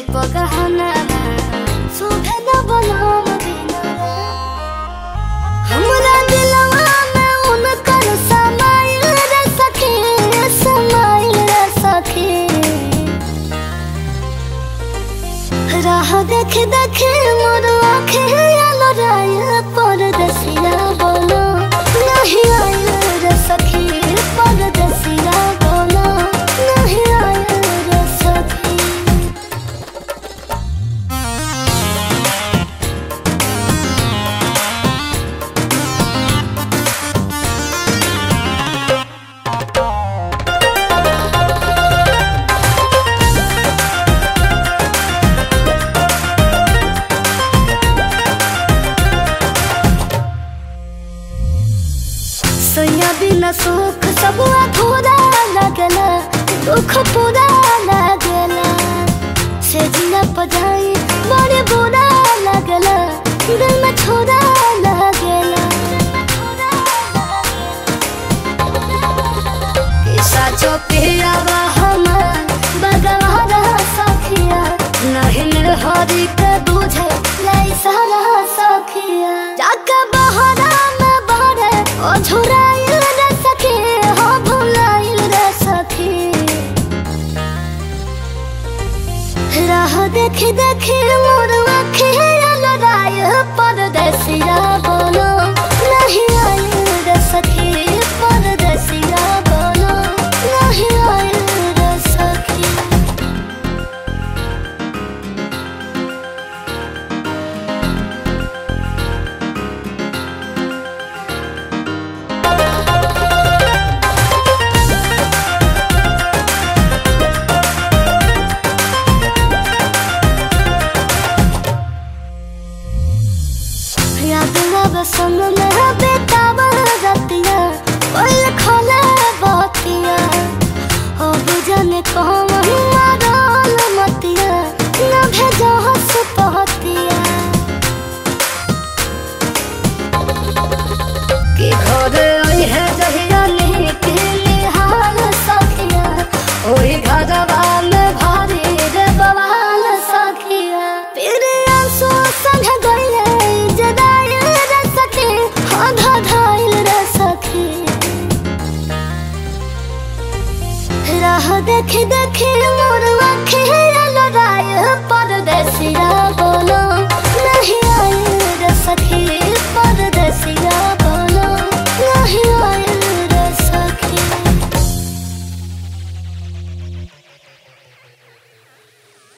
पगहना सुभे न बनम बिना हमरा दिलवा में उनकर समाइल रे सखी समाइल रे सखी राह देख देख मोर आँखें आलो राय परदेसिया बोलो नहीं आयल रे सखी परदेसिया बोलो नहीं आयल रे सखी सैया बिना सुख सब अधूरा लगला दुख पूरा लगला से जिया पजाई बड़े बुरा लगला दिल में छोरा लगला किसा चौपियावा हमार बगवारा सखिया नहीं हरी के बुझे लाई सारा सखिया जाके बहरा में बहरे ओ झुराइल रे सखी हो भुलाइल रे सखी राह देखी देखी मोर आँखें लड़ाई परदेसिया बोलो नहीं आयल रे सखी परदेसिया बोलो नहीं आयल रे सखी याद रब संग में बेतावा रतिया ओल खोले बतिया हो बुझने कौन मारल मतिया न भेजो हस पहतिया कि घर आई है जहिया नहीं के हाल सखिया ओही घरवा में भारी रे बवाल सखिया फिर आंसू संग गइले जदाई रे सखी हाँ धाइल रे सखी राह देख देख